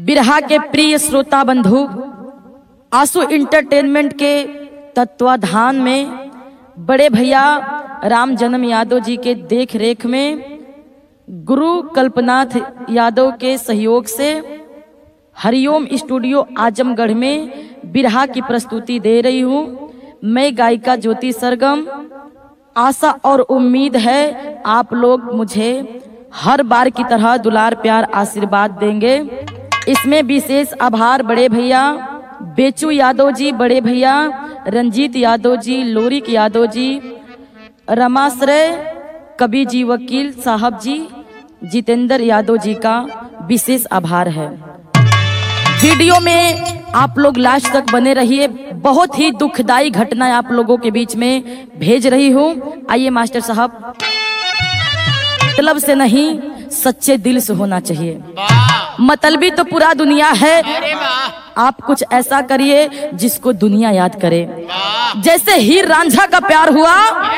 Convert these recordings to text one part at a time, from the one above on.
बिरहा के प्रिय श्रोता बंधु आंसू इंटरटेनमेंट के तत्वाधान में बड़े भैया राम जन्म यादव जी के देख रेख में गुरु कल्पनाथ यादव के सहयोग से हरिओम स्टूडियो आजमगढ़ में बिरहा की प्रस्तुति दे रही हूँ मैं गायिका ज्योति सरगम आशा और उम्मीद है आप लोग मुझे हर बार की तरह दुलार प्यार आशीर्वाद देंगे इसमें विशेष आभार बड़े भैया बेचू यादव जी बड़े भैया रंजीत यादव जी लोरिक यादव जी रमाश्रय कवि जी वकील साहब जी जितेंद्र यादव जी का विशेष आभार है वीडियो में आप लोग लास्ट तक बने रहिए बहुत ही दुखदाई घटना आप लोगों के बीच में भेज रही हूँ आइए मास्टर साहब मतलब से नहीं सच्चे दिल से होना चाहिए मतलबी तो पूरा दुनिया है आप कुछ ऐसा करिए जिसको दुनिया याद करे जैसे हीर रांझा का प्यार हुआ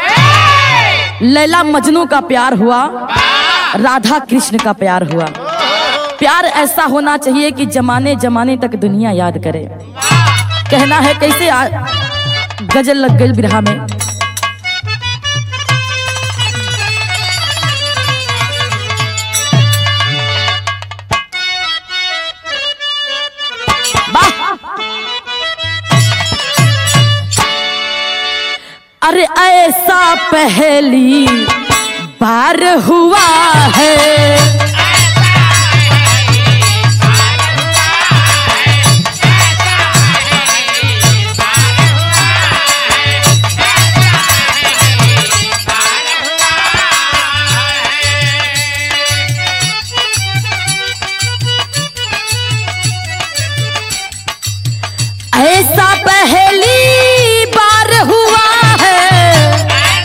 लैला मजनू का प्यार हुआ राधा कृष्ण का प्यार हुआ प्यार ऐसा होना चाहिए कि जमाने जमाने तक दुनिया याद करे कहना है कैसे आ, गजल लग गई बिरहा में अरे ऐसा पहली बार हुआ है ऐसा पहली बार हुआ है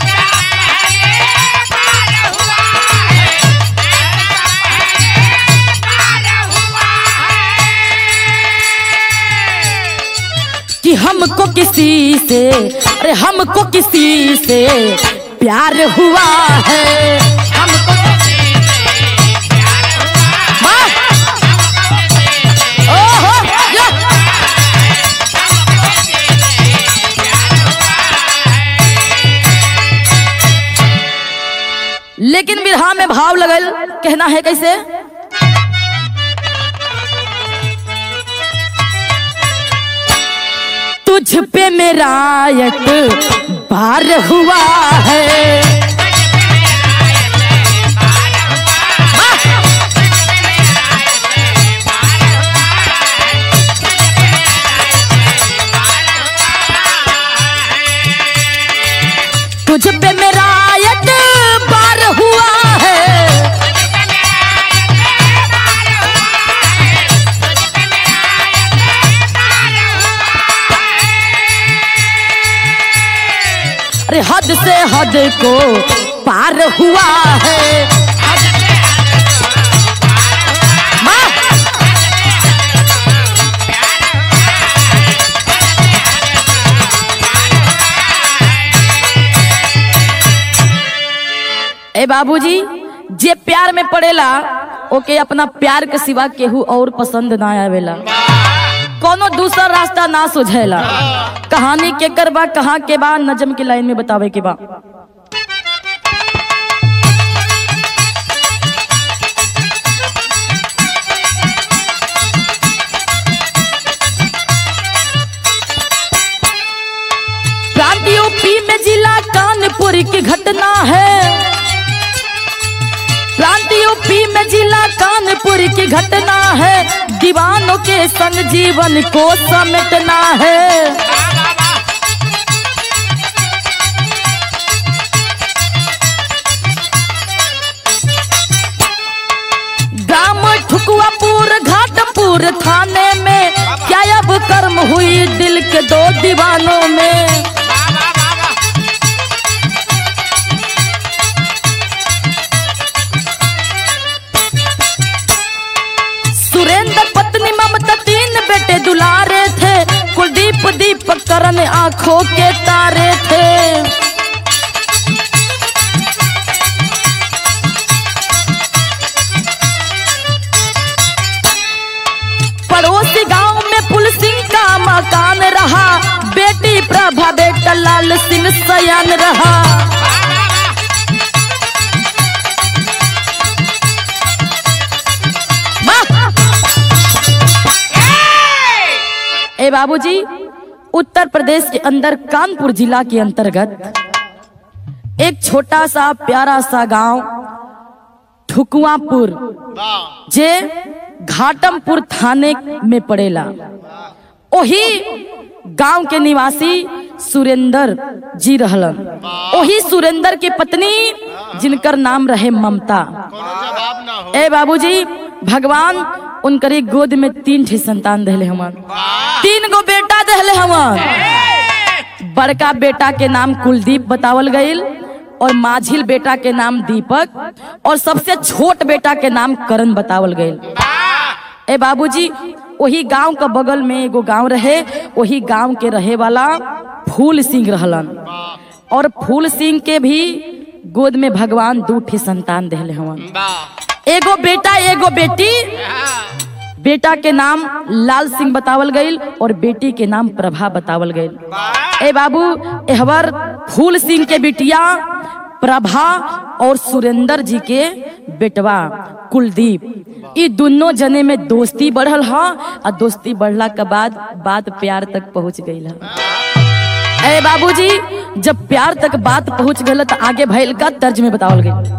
कि हमको किसी से अरे हमको किसी से प्यार हुआ है हमको वाह! ओहो, या! लेकिन बिरहा में भाव लगल कहना है कैसे तुझ पे मेरा एक बार हुआ है तुझ पे मेरा एक बार हुआ है अरे हद से हद को पार हुआ है वाह! ए बाबूजी जे प्यार में पड़ेला ओके अपना प्यार के सिवा केहू और पसंद ना आवेला कोनो दूसरा रास्ता ना सुझेला कहानी के कर बा कहाँ के बा नजम की लाइन में बतावे के बा प्रांत यूपी में जिला कानपुर की घटना है प्रांत यूपी में जिला कानपुर की घटना है दीवानों के संग जीवन को समेटना है ग्राम ठुकुआपुर घाटपुर थाने में क्या अब कर्म हुई दिल के दो दीवानों में सुरेंद्र पत्नी ममता तीन बेटे दुलारे थे कुलदीप दीपक करण आंखों के तारे थे मकान रहा बेटी प्रभा बेटा लाल सिंह सयान रहा वाह! ए बाबूजी उत्तर प्रदेश के अंदर कानपुर जिला के अंतर्गत एक छोटा सा प्यारा सा गांव ठुकुआपुर वाह जे घाटमपुर थाने में पड़ेला ओही गांव के निवासी सुरेंद्र जी रहलन ओही सुरेंद्र के पत्नी जिनकर नाम रहे ममता कोनो जवाब ना हो ए बाबूजी भगवान उनकरी गोद में तीन ठे संतान देले हमन तीन गो बेटा देले हमन बड़का बेटा के नाम कुलदीप बतावल गईल और माझिल बेटा के नाम दीपक और सबसे छोट बेटा के नाम करण बतावल गईल ए बाबूजी वही गांव का बगल में एगो गांव रहे वही गांव के रहे वाला फूल सिंह रहलन और फूल सिंह के भी गोद में भगवान दू ठे संतान देले हवन वाह एगो बेटा एगो बेटी बेटा के नाम लाल सिंह बतावल गईल और बेटी के नाम प्रभा बतावल गईल ए बाबू एहवर फूल सिंह के बिटिया प्रभा और सुरेंद्र जी के बेटवा कुलदीप ई दोनों जने में दोस्ती बढ़ल ह और दोस्ती बढ़ला के बाद बात प्यार तक पहुंच गई है ए बाबूजी जब प्यार तक बात पहुंच गई तो आगे भइल का तर्ज में बतावल गई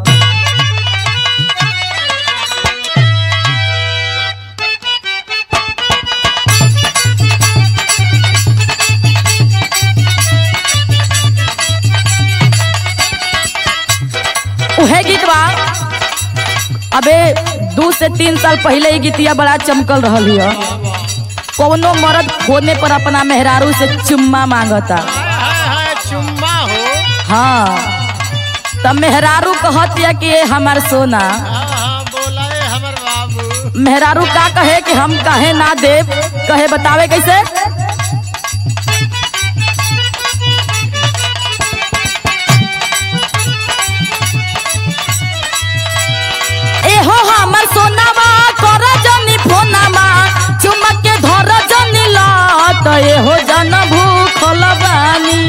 उहे गीत बा अबे दू से तीन साल पहले ही गीतिया बड़ा चमकल रहल हिय कौनो मर्द खोने पर अपना मेहरारू से चुम्मा मांगता हाय हाय चुम्मा हो हाँ तब मेहरारू कहत या कि ये हमार सोना हाँ हाँ बोला है हमर बाबू मेहरारू का कहे कि हम कहे ना देव कहे बतावे कैसे एहो हमर सोनामा कर जनी फोनामा चुमक के धर जनी लत एहो जन भूखल बानी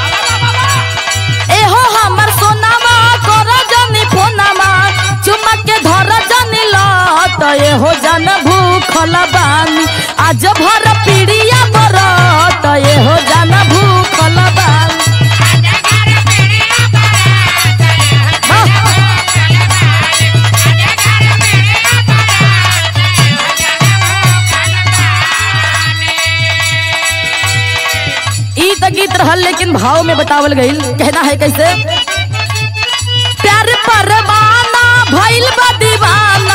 एहो हमर सोनामा कर जनी फोनामा चुमक के धर जनी लत एहो जन भूखल बानी आज भर पीड़िया बरत एहो जन भूखल बानी ई त गीत रहल लेकिन भाव में बतावल गईल कहना है कैसे प्यार परवाना भइल बा दीवाना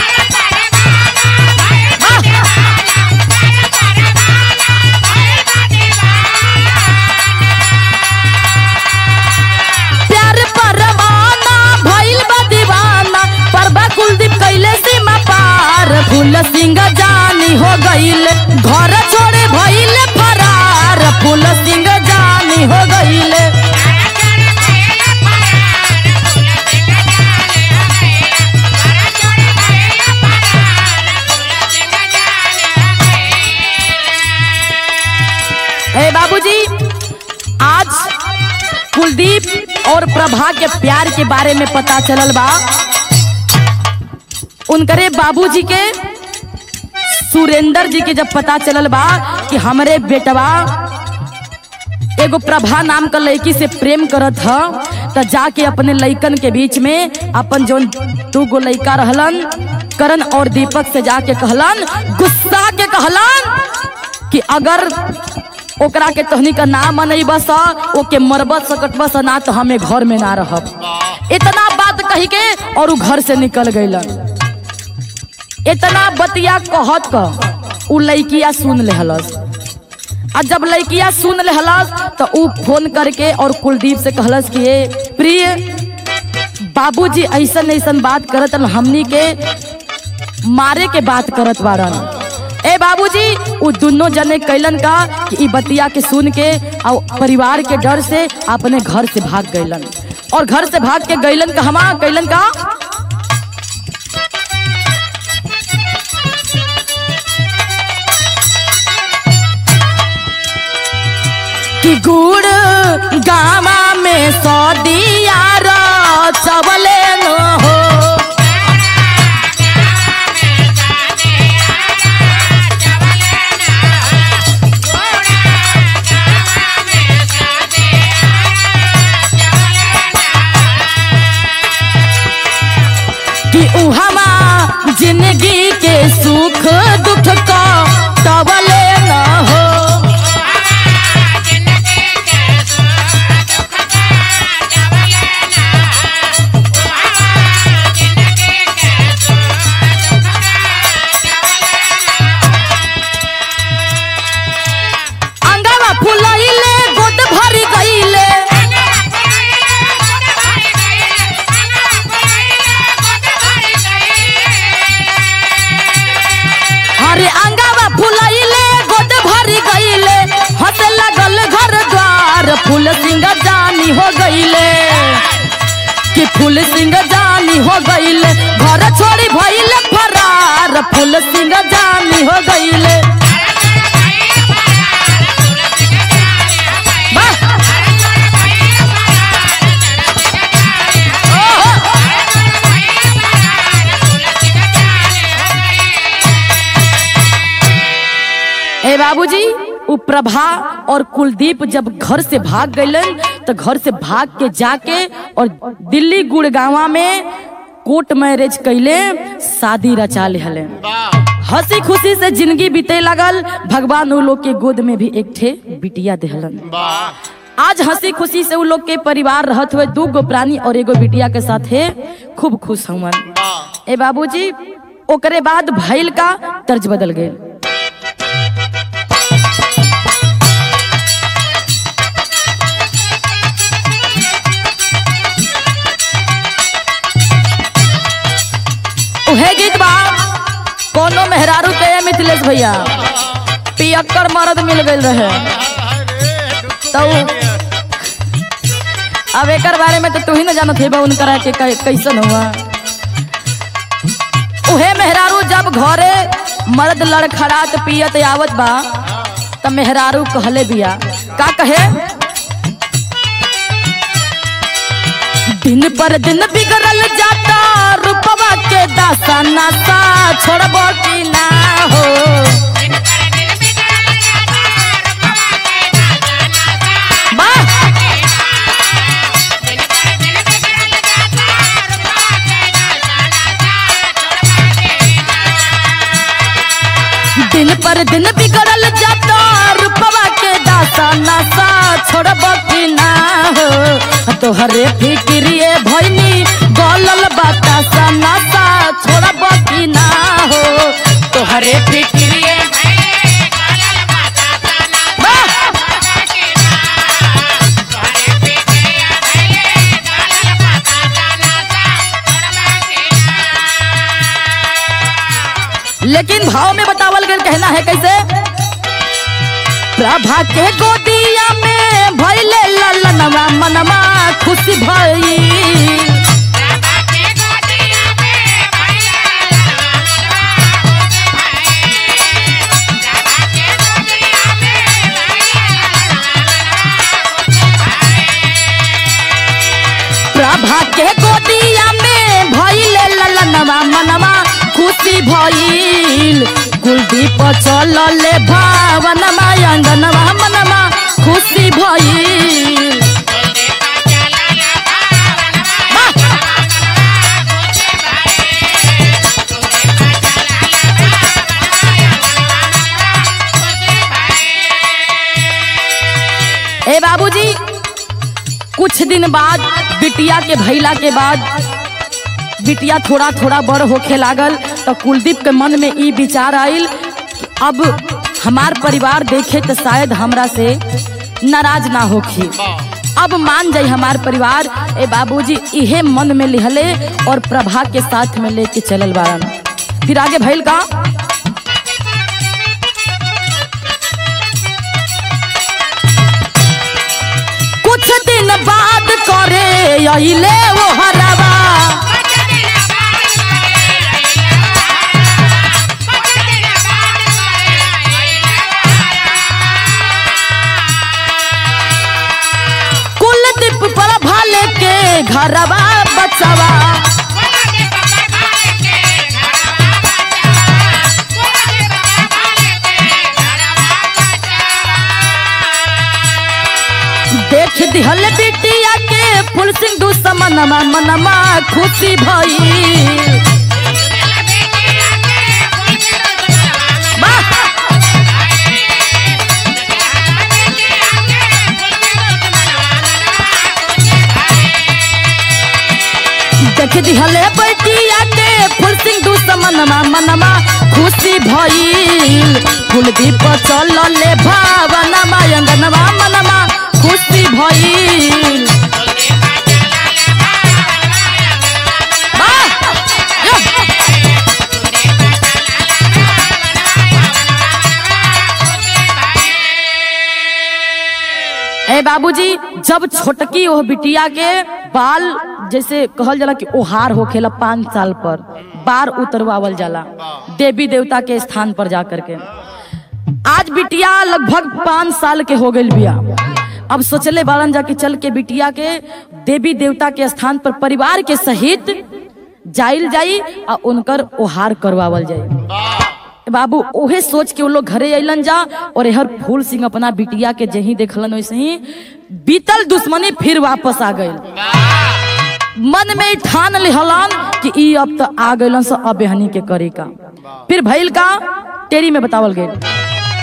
प्यार परवाना भइल बा दीवाना परबा कुलदीप कैले सीमा पार फूल सिंह जानी हो गईल घर छोड़े भइल फरार फूल सिंह जानी हो गईल ए बाबूजी आज कुलदीप और प्रभा के प्यार के बारे में पता चलल बा उनकरे बाबूजी के सुरेंद्र जी के जब पता चलल बा कि हमरे बेटवा एगो प्रभा नाम का लड़की से प्रेम करत ह त जाके अपने लइकन के बीच में अपन जोन दू गो लइका रहलन करण और दीपक से जाके कहलन गुस्सा के कहलन कि अगर ओकरा के तहनी का नाम मनई बस ओके मरबत सकट बस ना तो हमें घर में ना रहब इतना बात कही के और उ घर से निकल गईलन इतना बतिया कहत क उ लइकिया सुन लेहलस आ जब लइकिया सुन लेहलस तो उ फोन करके और कुलदीप से कहलस कि ये प्रिय बाबूजी ऐसन ऐसन बात करत हन, हमनी के मारे के बात करत बारन ए बाबूजी उ दोनों जने कैलन का कि ई बतिया के सुन के और परिवार के डर से अपने घर से भाग गईलन और घर से भाग के गईलन का हमा कैलन का कि गुड़ गावा में सदिया चवले न हो कि उहवा जिंदगी के सुख दुख का तवले न हो अंगवा फुलैले गोद भरी गईले हरे अंगवा फुलैले गोद भरी गईले हंस लगल घर द्वार फूल सिंह जानी हो गईले कि फूल सिंह जानी हो गईले घर छोड़ी भइले फरार फूल सिंह जानी हो गईले वाह! ओहो! ए बाबूजी उ प्रभा और कुलदीप जब घर से भाग गइलन तो घर से भाग के जाके और दिल्ली गुड़गावा में कोर्ट मैरिज कैले शादी रचा लेहले वाह हंसी खुशी से जिंदगी बीते लगल भगवान उ लोग के गोद में भी एक ठे बिटिया देहलन वाह आज हंसी खुशी से उ लोग के परिवार रहत हुए दू गो प्राणी और एगो बिटिया के साथ है खूब खुश हुवन वाह ए बाबूजी ओकरे बाद भैल का तर्ज बदल गए उहे गीत बा कोनो मेहरारू के है मिथिलेश भैया पियक्कर मर्द मिल गइल रहे तो अब एकर बारे में तो तू ही न जानत हेबा उनकरा के कै- कैसन हुआ उहे मेहरारू जब घरे मर्द लड़खड़ात पियत आवत बा त मेहरारू कहले बिया का कहे दिन पर दिन बिगड़ल जाता रूपवा के दासा नासा छोड़बो की ना हो वाह दिन पर दिन बिगड़ल जाता रूपवा के दासा नासा छोड़ब की ना हो तोहरे फिक्रिए भैनी गलल बतासा नासा छोड़ब की ना हो तोहरे फिक्रिए वाह! लेकिन भाव में बतावल गया कहना है कैसे प्रभा के गोदिया में भैले ललनवा मनवा खुशी भई प्रभा के गोदिया में भैले ललनवा मनवा खुशी भइल कुलदीप चलले भावनमा अंगनवा मनवा खुशी भइल वाह! ए बाबूजी कुछ दिन बाद बिटिया के भैला के बाद बिटिया थोड़ा थोड़ा बड़ होखे लागल तो कुलदीप के मन में ई विचार आइल कि अब हमार परिवार देखे तो शायद हमरा से नाराज ना होखी अब मान जाई हमार परिवार ए बाबूजी इहे मन में लिहले और प्रभा के साथ में लेके चलल बारन फिर आगे भइल का कुछ दिन बाद करे अइले वो हरवा घरवा बचवा देख दिहल बिटिया के फुल सिंह दुश्मनमा मनमा खुशी भई देख दिहले बेटिया के फुल सिंह दुश्मनमा मनमा खुशी भइल कुलदीप चल ले भावनमा अंगनमा मनमा खुशी भइल वाह! यो! ए बाबूजी जब छोटकी ओह बिटिया के बाल जैसे कहल जाला कि ओहार होखेला पाँच साल पर बार उतरवावल जाला देवी देवता के स्थान पर जा करके आज बिटिया लगभग पाँच साल के हो गई बिया अब सोचले बालन जाके चल के बिटिया के देवी देवता के स्थान पर परिवार के सहित जाइल जाई आ उनकर ओहार करवावल जाई बाबू ओहे सोच के वो लोग घरे अलन जा और हर फूल सिंह अपना बिटिया के जही देखलन वैसे ही बीतल दुश्मनी फिर वापस आ गई मन में ठान लिहलन कि ई अब तो आ गइलन से अब हनी के करे का फिर भइल का टेरी में बतावल गई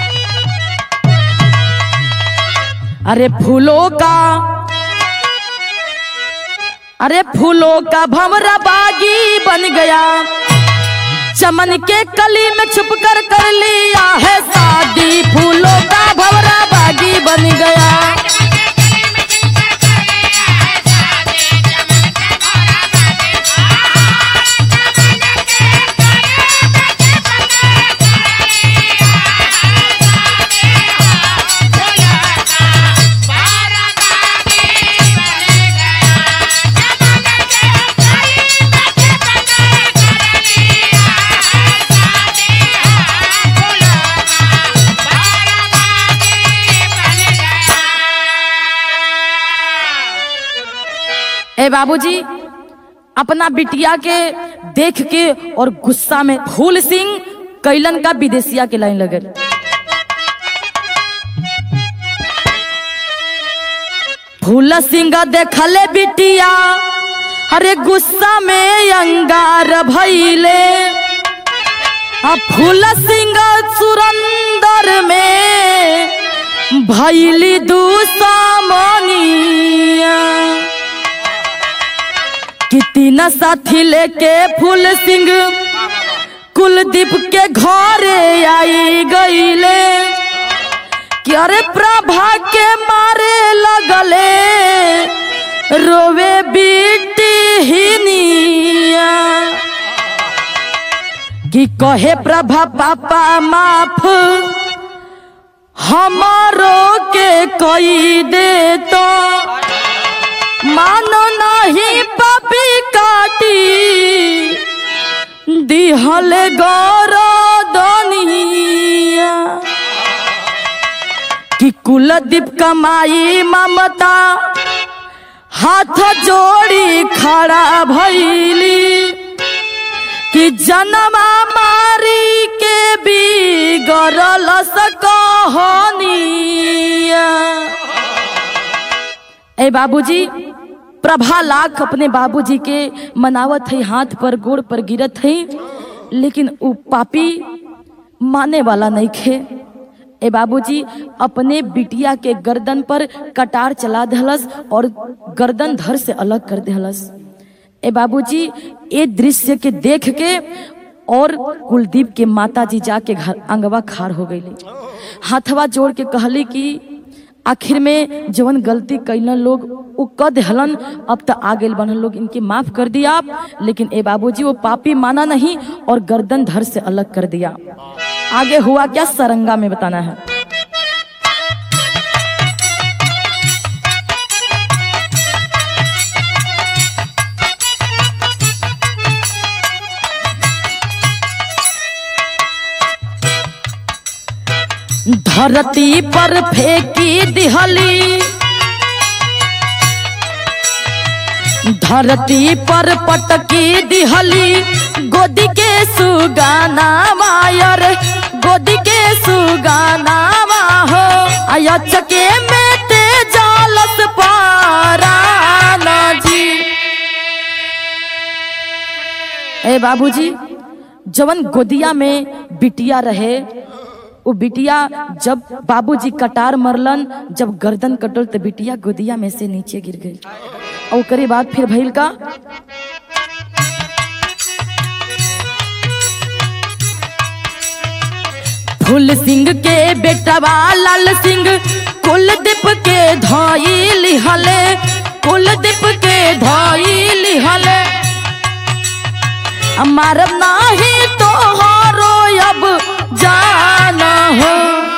अरे फूलों का अरे फूलों का भंवरा बागी बन गया चमन के कली में छुप कर कर लिया है शादी फूलों का भंवरा बागी बन गया ए बाबूजी अपना बिटिया के देख के और गुस्सा में फूल सिंह कैलन का विदेशिया के लाइन लगे फूल सिंह देखले बिटिया अरे गुस्सा में अंगार भइले आ फूल सिंह सुरंदर में भैली दुश्मनिया कितना साथी लेके फूल सिंह कुलदीप के घरे आई गईले कि अरे प्रभा के मारे लगले रोवे बीटी हिनिया कि कहे प्रभा पापा माफ हमारो के कई दे तो मानो नहीं पापी काटी दिहल गौरदनिया कि कुलदीप कमाई ममता हाथ जोड़ी खड़ा भैली कि जनमा मारी के भी गरल सकहनिया ए बाबूजी प्रभा लाख अपने बाबूजी के मनावत है हाथ पर गोड़ पर गिरत है लेकिन उ पापी माने वाला नहीं खे ए बाबूजी अपने बिटिया के गर्दन पर कटार चला दहलस और गर्दन धर से अलग कर दहलस ए बाबूजी ये दृश्य के देख के और कुलदीप के माता जी जाके घर अंगवा खार हो गई हाथवा जोड़ के कहली कि आखिर में जवन गलती कैलन लोग उ क देहलन अब तो आ गए बनल लोग इनके माफ कर दिया आप लेकिन ए बाबूजी वो पापी माना नहीं और गर्दन धर से अलग कर दिया आगे हुआ क्या सरंगा में बताना है धरती पर फेंकी दिहली धरती पर पटकी दिहली गोदी के सुगाना मायर गोदी के सुगाना हो अयचके में ते जालस पाराना जी ए बाबूजी जवन गोदिया में बिटिया रहे वो बिटिया जब बाबूजी कटार मरलन जब गर्दन कटल तो बिटिया गोदिया में से नीचे गिर गई और ओकरे बाद फिर भइल का फूल सिंह के बेटवा लाल सिंह कुलदीप के धोई लिहले कुलदीप के धोई लिहले मारब नाही तो हारो अब जाना हो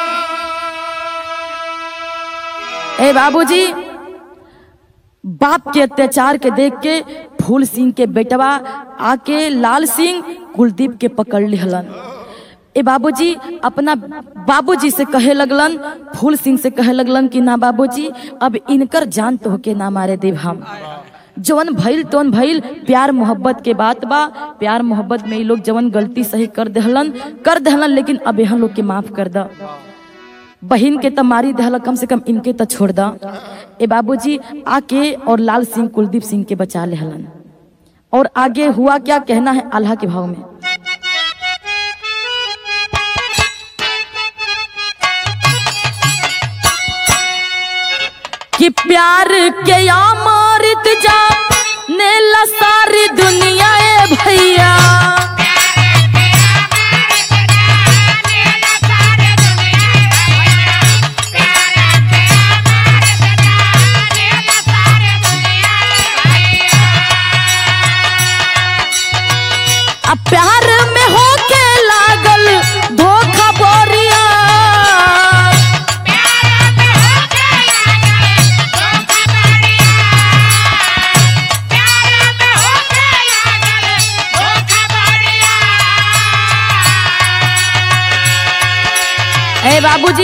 ए बाबूजी बाप के अत्याचार के देख के फूल सिंह के बेटवा आके लाल सिंह कुलदीप के पकड़ लिहलन ए बाबूजी अपना बाबूजी से कहे लगलन फूल सिंह से कहे लगलन कि ना बाबूजी अब इनकर जान तो के ना मारे देव हम जवन भइल तवन भइल प्यार मोहब्बत के बात बा प्यार मोहब्बत में ये लोग जवन गलती सही कर दहलन कर दहलन लेकिन अब यहाँ लोग के माफ कर द बहन के तो मारी दहल कम से कम इनके तो छोड़ द ए बाबूजी आके और लाल सिंह कुलदीप सिंह के बचा लेहलन और आगे हुआ क्या कहना है अल्लाह के भाव में कि प्यार के अमृत जा नेला सारी दुनिया ए भैया अब प्यार में होके लागल धोखा बोरिया ए बाबूजी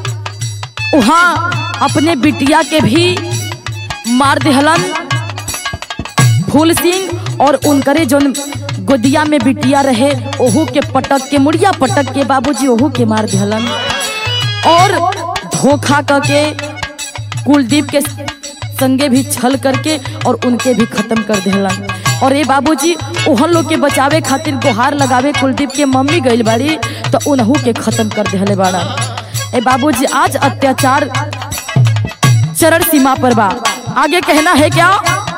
वहाँ अपने बिटिया के भी मार दिहलन फूल सिंह और उनकरे जोन गोदिया में बिटिया रहे ओहू के पटक के मुड़िया पटक के बाबूजी ओहू के मार दिहलन और धोखा करके कुलदीप के संगे भी छल करके और उनके भी खत्म कर दिहलन और ये बाबूजी ओहन लोग के बचावे खातिर गुहार लगावे कुलदीप के मम्मी गइल बाड़ी तो उनहू के खत्म कर दिहले बाड़ा ए बाबूजी आज अत्याचार चरण सीमा पर बा आगे कहना है क्या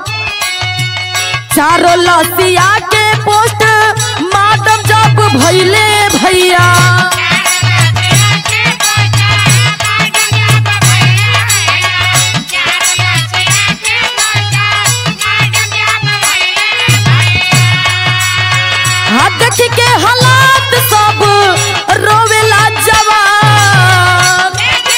चारों लसिया के पोस्ट मातम जब भैले भैया हाथ देख के हालात सब रोवेला जवान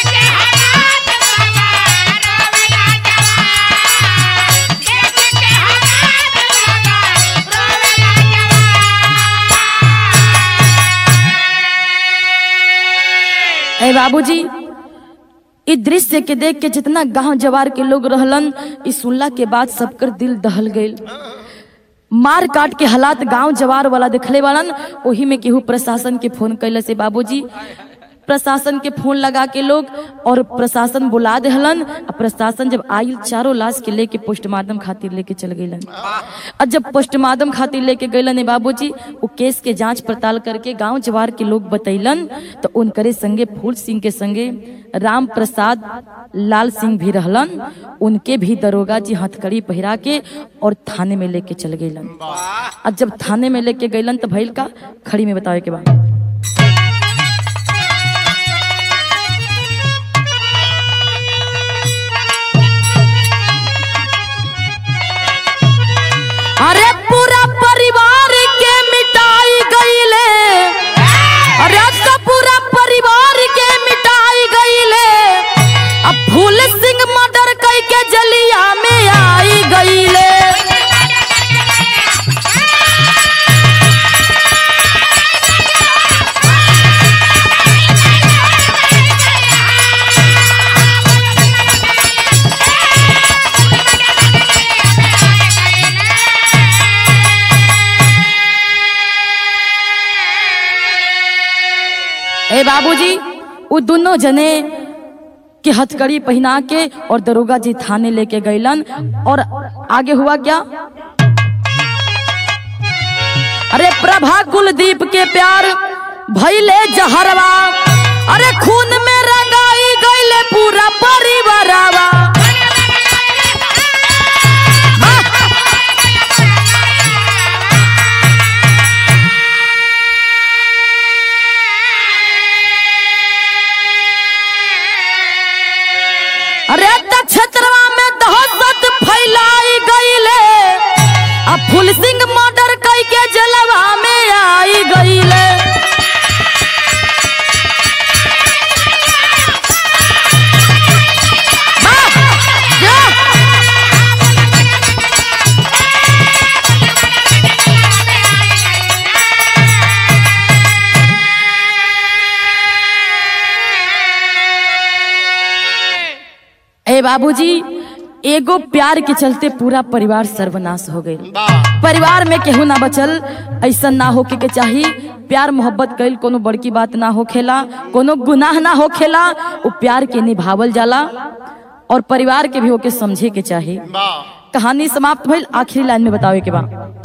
ए बाबूजी इ दृश्य के देख के जितना गांव जवार के लोग रहलन इ सुनला के बाद सबकर दिल दहल गइल मार काट के हालात गांव जवार वाला देखले वालन ओही में केहू प्रशासन के फोन कैले से बाबूजी प्रशासन के फोन लगा के लोग और प्रशासन बुला देहलन आ प्रशासन जब आयल चारों लाश के लेके पोस्टमार्टम खातिर लेके चल गइलन और जब पोस्टमार्टम खातिर लेके गइलन ए बाबूजी वो केस के जांच पड़ताल करके गांव जवार के लोग बतैलन तो उनकरे संगे फूल सिंह के संगे राम प्रसाद लाल सिंह भी रहलन उनके भी दरोगा जी हथकड़ी पहिरा के और थाने में लेके चल गइलन अब जब थाने में लेके गइलन तो भइल का खड़ी में बतावे के बाद अरे पूरा परिवार के मिटाई गईले अरे अब तो पूरा परिवार के मिटाई गईले अब फूल सिंह मर्डर कई के जलिया में आई गईले ए बाबूजी वो दोनों जने के हथकड़ी पहना के और दरोगा जी थाने लेके गईलन और आगे हुआ क्या अरे प्रभा कुलदीप के प्यार भैले जहरवा अरे खून में रंगाई गईले पूरा परिवारवा अरे त क्षेत्रवा में दहशत फैलाई गईले अब फुल सिंह मर्डर कई के जलवा में आई गईले वाह! या! ए बाबूजी एगो प्यार के चलते पूरा परिवार सर्वनाश हो गई वाह परिवार में केहू ना बचल ऐसा ना होके के चाही प्यार मोहब्बत कईल कोनो बड़की बात ना होखेला कोनो गुनाह ना होखेला वो प्यार के निभावल जाला और परिवार के भी होके समझे के चाही वाह कहानी समाप्त भइल आखिरी लाइन में बतावे के बा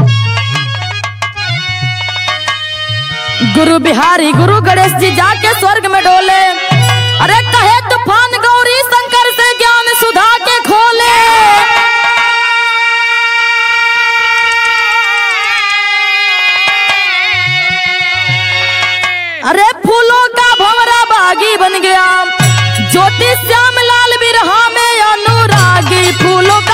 गुरु बिहारी गुरु गणेश जी जाके स्वर्ग में डोले अरे कहे तूफान गौरी शंकर से ज्ञान सुधा के खोले अरे फूलों का भंवरा बागी बन गया ज्योति श्याम लाल बिरहा में अनुरागी फूलों